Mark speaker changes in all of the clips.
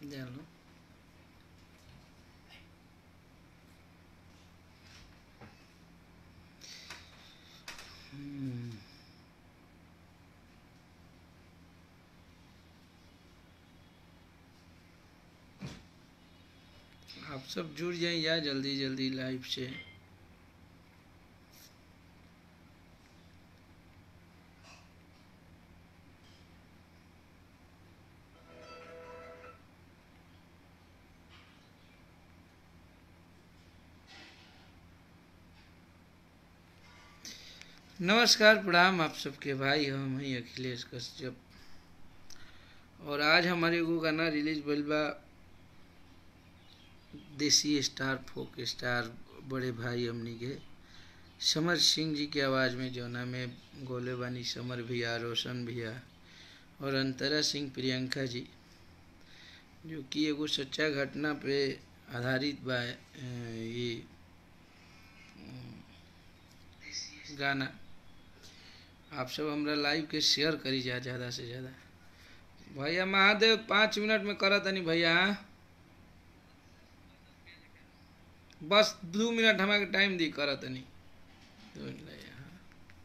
Speaker 1: जानो हम्म। आप सब जुड़ जाए या जल्दी जल्दी लाइव से नमस्कार प्रणाम आप सबके भाई हम हैं अखिलेश कश्यप और आज हमारे एगो गाना रिलीज भइल बा देसी स्टार फोक स्टार बड़े भाई हमनी के समर सिंह जी के आवाज़ में जौना में गोले बानी समर भैया रोशन भैया और अंतरा सिंह प्रियंका जी जो कि एगो सच्चा घटना पे आधारित बा अ, ये अ, गाना आप सब हमरा लाइव के शेयर करी जा ज़्यादा से ज़्यादा भैया महादेव पाँच मिनट में करत तनी भैया बस दू मिनट हमारे टाइम दी करत तनी दू मिनट ले, हाँ।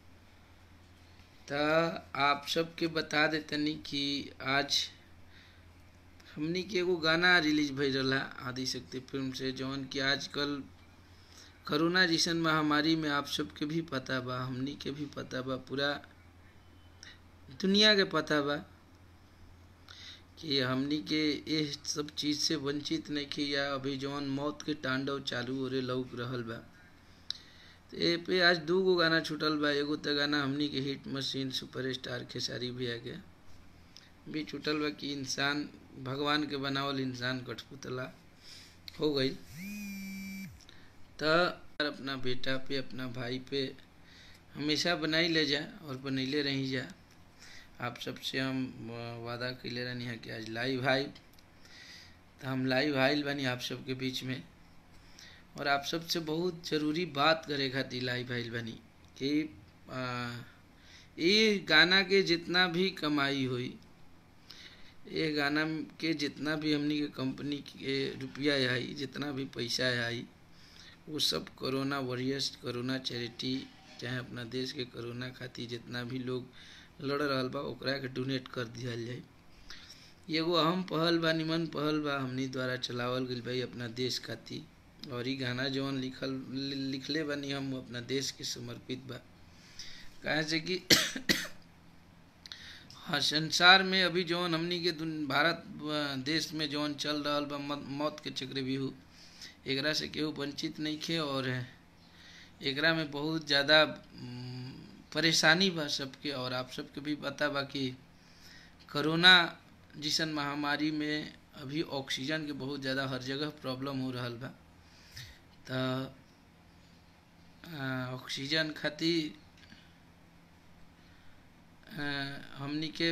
Speaker 1: त आप सबके बता देतनी कि आज हमनी के एगो गाना रिलीज भइल रहा आदिशक्ति फिल्म से जौन कि आजकल कोरोना जैसन महामारी में आप सबके भी पता बा हमनी के भी पता बा पूरा दुनिया के पता बा कि हमनी के ये सब चीज़ से वंचित नहीं की या अभी जौन मौत के तांडव चालू हो रहे लौक रहल बा तो ए पे आज दू गो गाना छूटल बा एगो तो गाना हमनी के हिट मशीन सुपरस्टार खेसारी भैया के भी छूटल बा कि इंसान भगवान के बनावल इंसान कठपुतला हो गई तो अपना बेटा पे अपना भाई पे हमेशा बनाई ले जा और बनैले रही जा आप सबसे हम अ, वादा कैले रहनी है कि आज लाइव आइब तो हम लाइव आइल बानी आप सबके बीच में और आप सबसे बहुत ज़रूरी बात करे खातिर लाइव आइल बानी कि अ, ये गाना के जितना भी कमाई हुई ये गाना के जितना भी हमनी के कंपनी के रुपया आई जितना भी पैसा आई वो सब कोरोना वॉरियर्स कोरोना चैरिटी चाहे अपना देश के कोरोना खातिर जितना भी लोग लड़ रहल बा ओकरा के डोनेट कर दिहल जाए एगो अहम पहल बा निमन पहल बा हमनी द्वारा चलावल गइल बा ई अपना देश खातिर और ई गाना जौन लिखल लिखले बानी हम अपना देश के समर्पित बा काहे से कि हाँ संसार में अभी जौन हमनी के दुन- भारत अ, देश में जौन चल रहल बा मत- मौत के चक्रव्यूह एकरा से केहू वंचित नहीं खे और एकरा में बहुत ज़्यादा उम, परेशानी बा सबके और आप सबके भी पता बा कि कोरोना जैसन महामारी में अभी ऑक्सीजन के बहुत ज़्यादा हर जगह प्रॉब्लम हो रहल बा त अ, ऑक्सीजन खातिर अ, हमनी के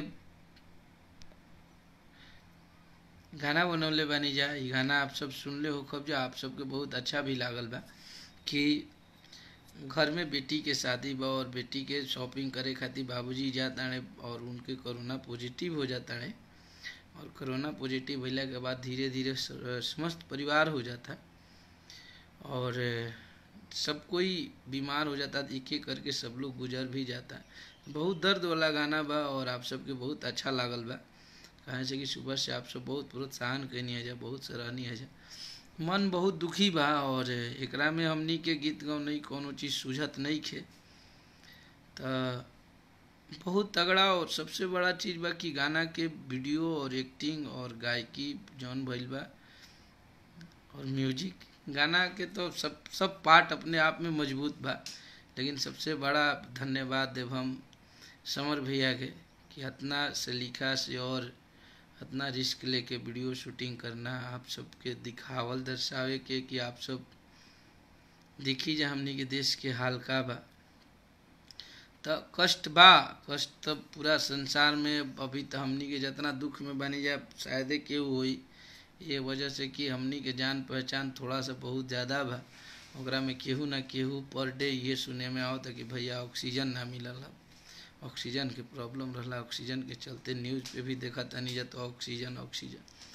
Speaker 1: गाना बनौले बानी जा ई गाना आप सब सुनले हो खब जा आप सबके बहुत अच्छा भी लागल बा कि घर में बेटी के शादी बा और बेटी के शॉपिंग करे खातिर बाबूजी जाता रहे और उनके कोरोना पॉजिटिव हो जाता रहे और कोरोना पॉजिटिव भइला के बाद धीरे धीरे स- समस्त परिवार हो जाता और सब कोई बीमार हो जाता एक एक करके सब लोग गुजर भी जाता बहुत दर्द वाला गाना बा और आप सबके बहुत अच्छा लागल बा कहे से कि सुबह से आप सब बहुत प्रोत्साहन कैनी है जा बहुत सराहनीय है जा मन बहुत दुखी बा और एकरा में हमनी के गीत गौनई कोनो चीज़ सूझत नहीं खे त बहुत तगड़ा और सबसे बड़ा चीज़ बा कि गाना के वीडियो और एक्टिंग और गायकी जौन भइल बा और म्यूजिक गाना के तो सब सब पार्ट अपने आप में मजबूत बा लेकिन सबसे बड़ा धन्यवाद देव हम समर भैया के कि इतना सलीका से और इतना रिस्क लेके वीडियो शूटिंग करना आप सबके दिखावल दर्शावे के कि आप सब देखी जा हमनी के देश के हाल का बा त कष्ट बा कष्ट तो पूरा संसार में अभी तो हमनी के जितना दुख में बनी जाए शायदे केहू होई ये वजह से कि हमनी के जान पहचान थोड़ा सा बहुत ज़्यादा बा ओकरा में केहू ना केहू पर डे ये सुने में आवता कि भैया ऑक्सीजन ना मिलल है ऑक्सीजन के प्रॉब्लम रहला ऑक्सीजन के चलते न्यूज़ पे भी देखा तनी जा तो ऑक्सीजन ऑक्सीजन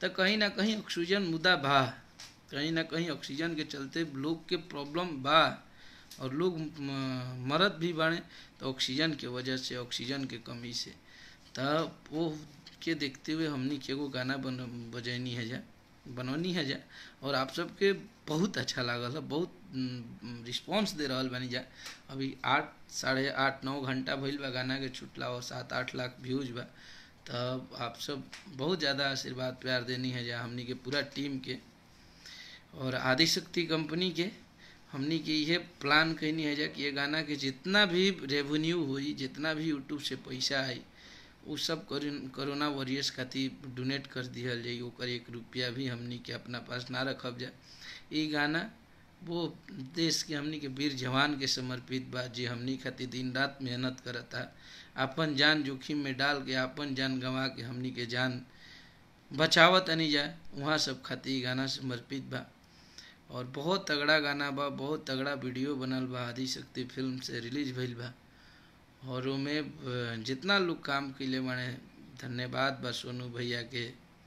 Speaker 1: तो कहीं ना कहीं ऑक्सीजन मुद्दा बा कहीं ना कहीं ऑक्सीजन के चलते लोग के प्रॉब्लम बा और लोग मरद भी बाड़े तो ऑक्सीजन के वजह से ऑक्सीजन के कमी से तब वो के देखते हुए हमनी के एगो गाना बन बजैनी है जा बनौनी है जा और आप सबके बहुत अच्छा लागल है बहुत रिस्पॉन्स दे रहा बानी जा अभी आठ साढ़े आठ नौ घंटा भइल बा गाना के छुटला और सात आठ लाख व्यूज बा तब आप सब बहुत ज़्यादा आशीर्वाद प्यार देनी है जा हमनी के पूरा टीम के और आदिशक्ति कंपनी के हमनी के ये प्लान कहनी है जा कि ये गाना के जितना भी रेवेन्यू हुई जितना भी यूट्यूब से पैसा आई वो सब कोरोना वॉरियर्स खातिर डोनेट कर दिहल जाई ओकर एक रुपया भी हमनी के अपना पास ना रखब जा ये गाना वो देश के हमनी के वीर जवान के समर्पित बा जे हमनी खातिर दिन रात मेहनत करता अपन जान जोखिम में डाल के अपन जान गंवा के हमनी के जान बचावत नहीं जाए वहाँ सब खातिर गाना समर्पित बा और बहुत तगड़ा गाना बा बहुत तगड़ा वीडियो बनल बा आदिशक्ति फिल्म से रिलीज भइल बा और में जितना लोग काम कैले बाड़े धन्यवाद बा सोनू भैया के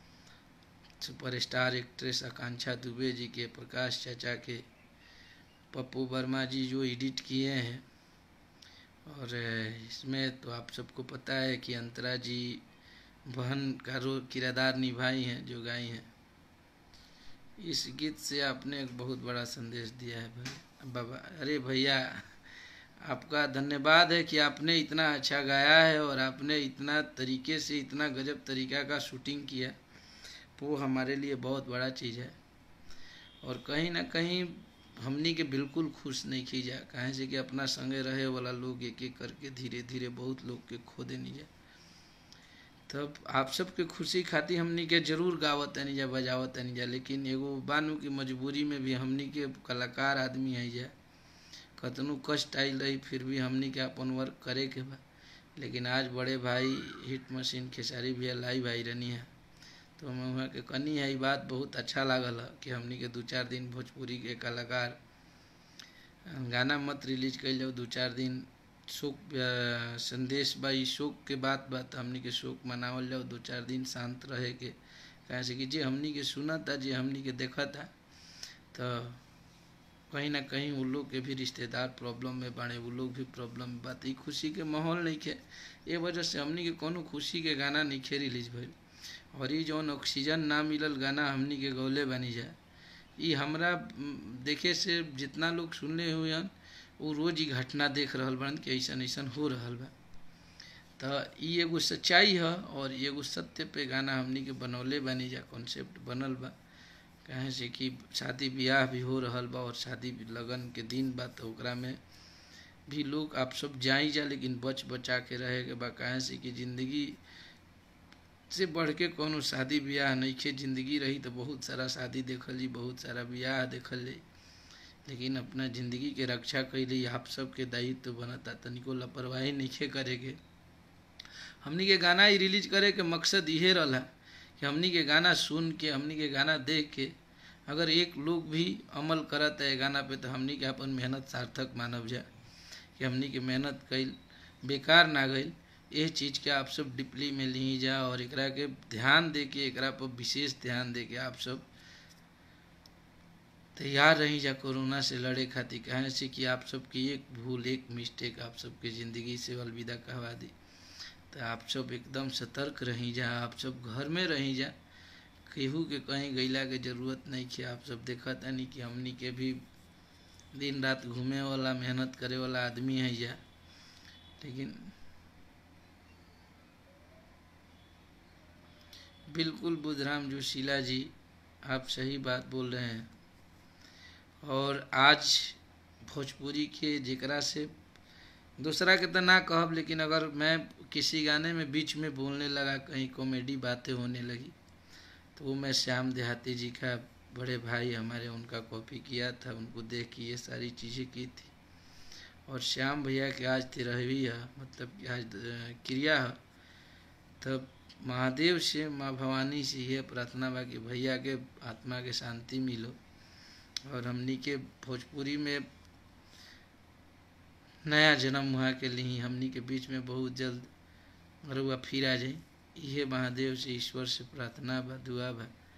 Speaker 1: सुपरस्टार एक्ट्रेस आकांक्षा दुबे जी के प्रकाश चाचा के पप्पू वर्मा जी जो एडिट किए हैं और इसमें तो आप सबको पता है कि अंतरा जी बहन का रो किरदार निभाई हैं जो गाई हैं इस गीत से आपने एक बहुत बड़ा संदेश दिया है भाई बाबा अरे भैया आपका धन्यवाद है कि आपने इतना अच्छा गाया है और आपने इतना तरीके से इतना गजब तरीका का शूटिंग किया वो हमारे लिए बहुत बड़ा चीज़ है और कहीं ना कहीं हमनी के बिल्कुल खुश नहीं की जा कहें से कि अपना संगे रहे वाला लोग एक एक करके धीरे धीरे बहुत लोग के खो देनी जा तब आप सबके खुशी खातिर हमनी के जरूर गावत नहीं जा बजावत नहीं जा लेकिन एगो बानू की मजबूरी में भी हमनी के कलाकार आदमी है जा कतनो कष्ट आयल रही फिर भी हमनी के अपन वर्क करे के बा लेकिन आज बड़े भाई हिट मशीन खेसारी भैया लाई भाई रहनी है तो मैं वहाँ के कनी है बात बहुत अच्छा लागल है कि हमनी के दो चार दिन भोजपुरी के कलाकार गाना मत रिलीज कैल जाओ दो चार दिन शोक संदेश बा शोक के बात बात हमनी के शोक मनावल जाओ दो चार दिन शांत रहे के कहे से कि जे हमनी के सुना था जे हमनी के देखा था तो कहीं ना कहीं वो लोग के भी रिश्तेदार प्रॉब्लम में बाड़े वो लोग भी प्रॉब्लम में बात खुशी के माहौल नहीं खे ये वजह से हमनी के कोनो खुशी के गाना नहीं खे रिलीज भइल और ये जौन ऑक्सीजन ना मिलल गाना हमनी के गौले बनी जाए ये हमरा देखे से जितना लोग सुनले हुए हैं वो रोज ही घटना देख रहा बन कि ऐसा ऐसा हो रहा बा तो ये एगो सच्चाई है और एगो सत्य पे गाना हमनी के बनौले बनी जा कॉन्सेप्ट बनल बा कहे से कि शादी ब्याह भी हो रहा बा और शादी लगन के दिन बा तो ओकरा में भी लोग आप सब जाई जा लेकिन बच बचा के रहे के बा कहे से कि जिंदगी से बढ़ के कोनो शादी ब्याह नहीं खे जिंदगी रही तो बहुत सारा शादी देखल जी बहुत सारा ब्याह देखल जी लेकिन अपना ज़िंदगी के रक्षा कैली आप सबके दायित्व तो बनता तनिको लापरवाही नहीं करे के हमनी के गाना ही रिलीज करे के मकसद इहे रहा कि हमनी के गाना सुन के हमनी के गाना देख के अगर एक लोग भी अमल करत है गाना पे तो हमनी के अपन मेहनत सार्थक मानव जा कि हमनी के मेहनत कैल बेकार ना गई ये चीज़ के आप सब डिपली में ली जा और एकरा के ध्यान दे के एकरा पर विशेष ध्यान दे के आप सब तैयार रही जा कोरोना से लड़े खातिर कहे से कि आप सबकी एक भूल एक मिस्टेक आप सबके ज़िंदगी से अलविदा कहवा दी तो आप सब एकदम सतर्क रही जा आप सब घर में रही जा केहू के कहीं गैला के जरूरत नहीं कि आप सब देखत नहीं कि हमनी के भी दिन रात घूमे वाला मेहनत करे वाला आदमी है जा लेकिन बिल्कुल बुधराम जोशीला जी आप सही बात बोल रहे हैं और आज भोजपुरी के जेकरा से दूसरा के तो ना कहब लेकिन अगर मैं किसी गाने में बीच में बोलने लगा कहीं कॉमेडी बातें होने लगी तो वो मैं श्याम देहाती जी का बड़े भाई हमारे उनका कॉपी किया था उनको देख के ये सारी चीज़ें की थी और श्याम भैया के आज तेरहवीं है मतलब कि आज क्रिया है तब महादेव से माँ भवानी से ये प्रार्थना बा कि भैया के आत्मा के शांति मिलो और हमनी के भोजपुरी में नया जन्म हुआ के लिए हमनी के बीच में बहुत जल्द रुआ फिर आ जाए ये महादेव से ईश्वर से प्रार्थना बा दुआ बा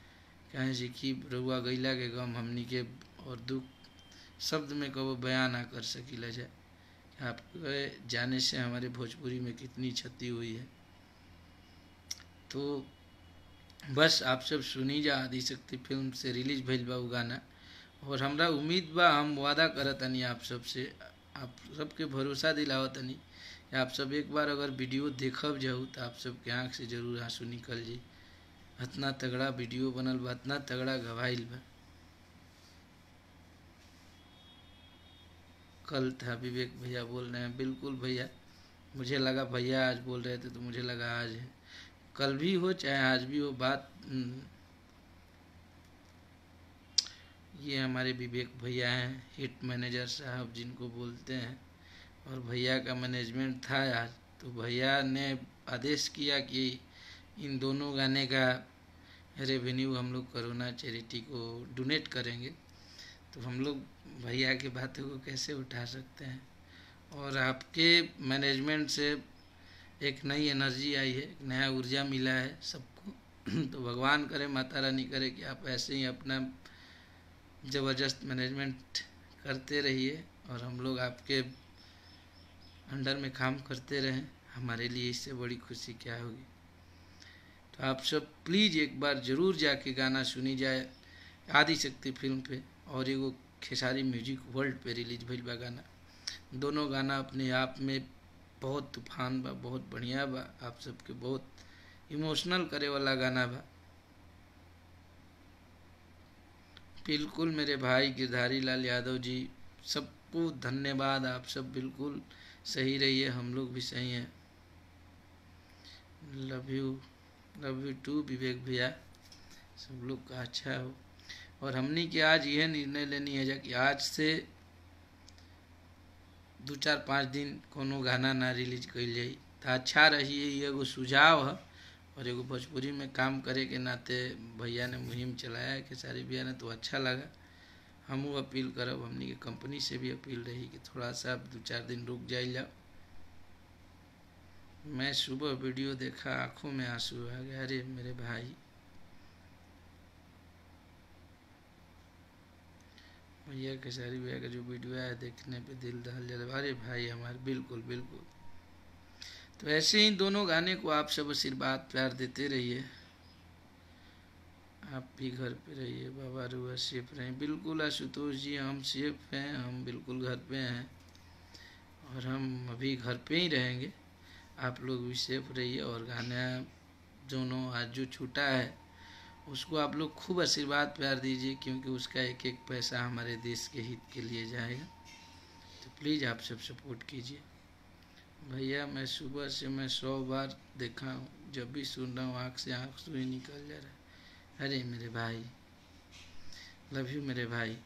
Speaker 1: कहे से कि रउआ गैला के गम हमनी के और दुख शब्द में कबो बयान ना कर सकीला जाए आपके जाने से हमारे भोजपुरी में कितनी क्षति हुई है तो बस आप सब सुनी जा आदिशक्ति फिल्म से रिलीज भइल बा उ गाना और हमरा उम्मीद बा हम वादा करत तनी आप सब से आप सबके भरोसा दिलावत तनी आप सब एक बार अगर वीडियो देखब जाऊ तो आप सबके आँख से जरूर आंसू निकल जाई इतना तगड़ा वीडियो बनल बा इतना तगड़ा गवाइल बा कल था विवेक भैया बोल रहे हैं बिल्कुल भैया मुझे लगा भैया आज बोल रहे थे तो मुझे लगा आज है कल भी हो चाहे आज भी हो बात ये हमारे विवेक भैया हैं हिट मैनेजर साहब जिनको बोलते हैं और भैया का मैनेजमेंट था आज तो भैया ने आदेश किया कि इन दोनों गाने का रेवेन्यू हम लोग करोना चैरिटी को डोनेट करेंगे तो हम लोग भैया की बातों को कैसे उठा सकते हैं और आपके मैनेजमेंट से एक नई एनर्जी आई है एक नया ऊर्जा मिला है सबको तो भगवान करे माता रानी करे कि आप ऐसे ही अपना ज़बरदस्त मैनेजमेंट करते रहिए और हम लोग आपके अंडर में काम करते रहें हमारे लिए इससे बड़ी खुशी क्या होगी तो आप सब प्लीज़ एक बार ज़रूर जाके गाना सुनी जाए आदि शक्ति फिल्म पे और एगो खेसारी म्यूजिक वर्ल्ड पे रिलीज भइल बा गाना दोनों गाना अपने आप में बहुत तूफान बा बहुत बढ़िया बा आप सबके बहुत इमोशनल करे वाला गाना बा बिल्कुल मेरे भाई गिरधारी लाल यादव जी सबको धन्यवाद आप सब बिल्कुल सही रहिए हम लोग भी सही हैं love you love you too Vivek भैया सब लोग का अच्छा हो और हमनी के आज यह निर्णय लेनी है कि आज से दू चार पाँच दिन कोनो गाना ना रिलीज कल जाई तो अच्छा रही एगो सुझाव है और एगो भोजपुरी में काम करे के नाते भैया ने मुहिम चलाया है खेसारी भैया ने तो अच्छा लगा हमू अपील करब हमनी के कंपनी से भी अपील रही कि थोड़ा सा दो चार दिन रुक जाइल जाओ मैं सुबह वीडियो देखा आंखों में आंसू आ गया अरे मेरे भाई भैया खेसारी भैया का जो वीडियो आया देखने पे दिल दहल जल अरे भाई हमारे बिल्कुल बिल्कुल तो ऐसे ही दोनों गाने को आप सब आशीर्वाद प्यार देते रहिए आप भी घर पे रहिए बाबा रुआ सेफ रहें बिल्कुल आशुतोष जी हम सेफ हैं हम बिल्कुल घर पे हैं और हम अभी घर पे ही रहेंगे आप लोग भी सेफ रहिए और गाना दोनों आज जो छूटा है उसको आप लोग खूब आशीर्वाद प्यार दीजिए क्योंकि उसका एक एक पैसा हमारे देश के हित के लिए जाएगा तो प्लीज़ आप सब सपोर्ट कीजिए भैया मैं सुबह से मैं सौ बार देखा हूँ जब भी सुन रहा हूँ आँख से आँख सुई निकल जा रहा है अरे मेरे भाई लव यू मेरे भाई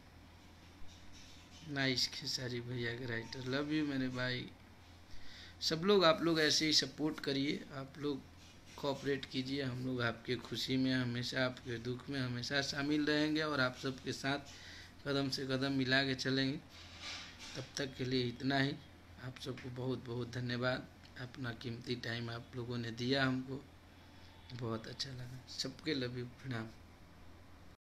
Speaker 1: नाइस खेसारी भैया के राइटर लव यू मेरे भाई सब लोग आप लोग ऐसे ही सपोर्ट करिए आप लोग कोऑपरेट कीजिए हम लोग आपके खुशी में हमेशा आपके दुख में हमेशा शामिल रहेंगे और आप सबके साथ कदम से कदम मिला के चलेंगे तब तक के लिए इतना ही आप सबको बहुत बहुत धन्यवाद अपना कीमती टाइम आप लोगों ने दिया हमको बहुत अच्छा लगा सबके लव यू प्रणाम